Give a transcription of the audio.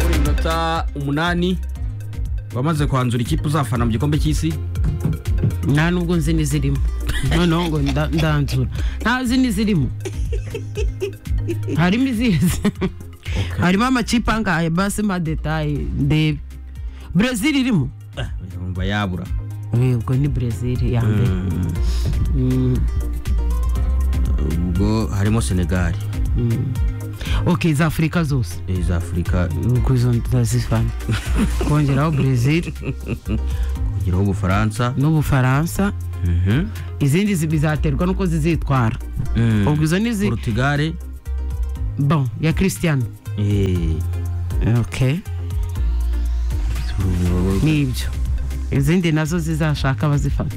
amanota umunani wamaze kwanzura ikipe uzafana mu gikombe cy'isi nta nubwo nzi n'izirimo noneho ngo nda- ndanzura ntazi n'izirimo harimo izizi harimo amakipe angahe basi madetaye ndebe brezil irimo Eh, yumva yabura Eh, ubwo ni brezil ya mbere Mm, ubwo harimo senegali mm. ok za afurika zose eh, za afurika ubwo izo ndazifana kongeraho brezil kugeraho ubufaransa n'ubufaransa Mhm. izindi zi- bizaterwa n'uko zizitwara Mm. ubwo izo ni zi portugal bon ya christian eh, ok Ubu- ni ibyo izindi nazo zizashaka abazifata